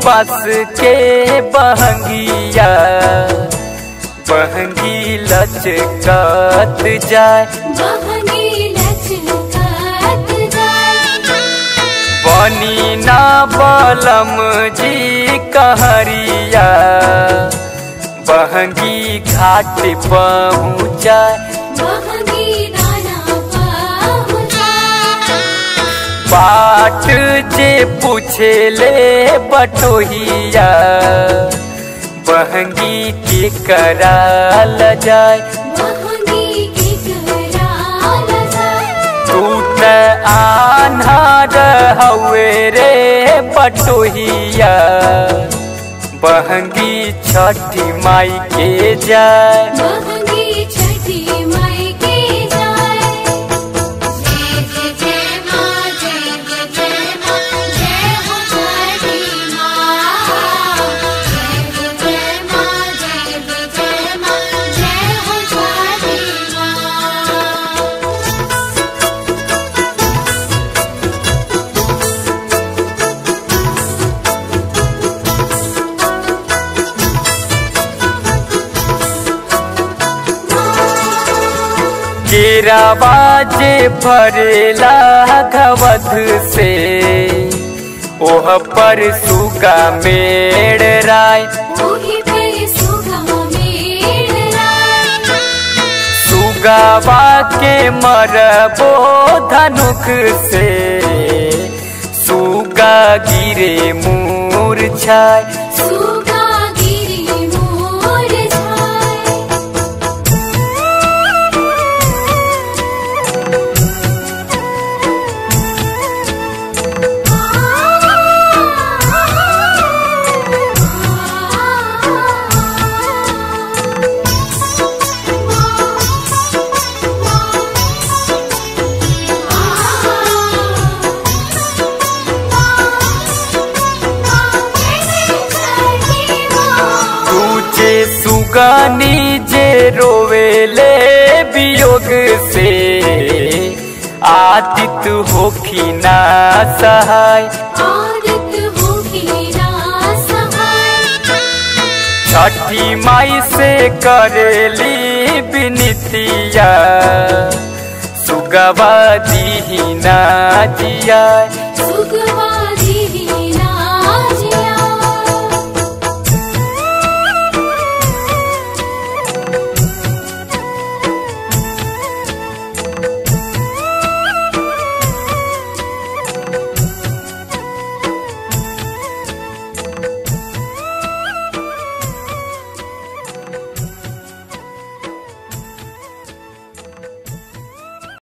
बस के बहंगिया बहंगी लचकत जाए बहंगी लचकत जाए बनी ना बलम जी कहरिया बहंगी घाट पहुँचाए बहंगी दाना पहुँचाए बाट जे पूछे ले बटोहिया बहंगी के कराल जाए बहंगी की कराल जाए तू त आन्हार हवे रे बटोहिया बहंगी छठी माई के जाए बहंगी छठी माई के जाए जय जय जय माँ जय जय जय माँ जय हो छठी माँ जय जय जय माँ जय जय जय माँ जय हो छठी माँ केरावा जे भरेला घवध से ओह पर सुगा मेड़ राय ओही पे सुगा मेरा सुगावा के मरबो धनुक से सुगा गिरे मूर्छाय सुगा गिरी मोर छाए तुझे सुगानी जे रोवेले वियोग से आदित होखी ना सहाय आदत होगी ना सहाय छठी माई से करेली बिनतिया सुगवा दीना जिया सुगवा